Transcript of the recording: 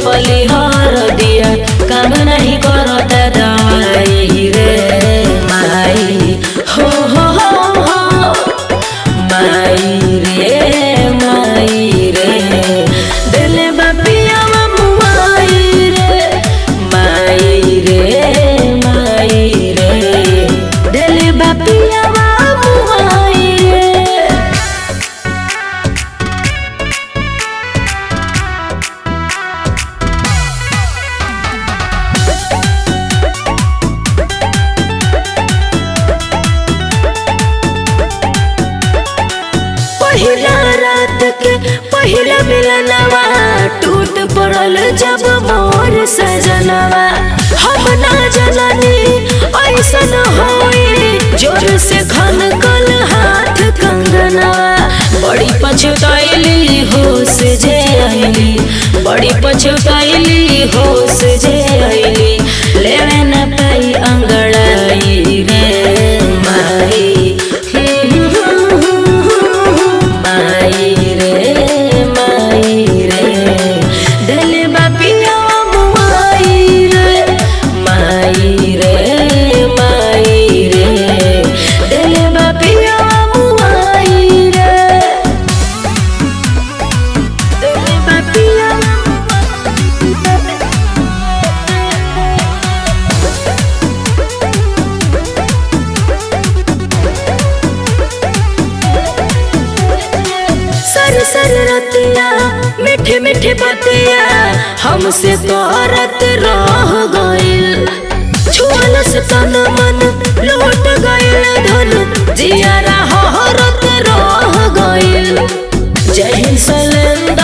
रोपली हर दिया काम नहीं करता दवाई रे माई हो हो हो हो माई रे माई रे दिले बापिया मुआई रे माई रे माई रे दिले बापिया मुआई रे पहिला रात के पहिला मिलनवा टूट पड़ल जब मोर सजनवा हम ना जननी ऐसन होई जोर से खन कल हाथ कंगनवा बड़ी पछताइली होश जे आइली बड़ी पछताइली होश जे आइली लेवे न पाई अंगड़ाई रे माई माई रे माई रे दिल बापिया मुआई रे माई रे माई रे दिल बापिया मुआई रे दिल बापिया सर सर रतिया मीठे मीठे बतिया हमसे करत रह गइल छुअलस तन मन लौट गइल धन जियारा हरत रह गइल जय हिंद सलेंदा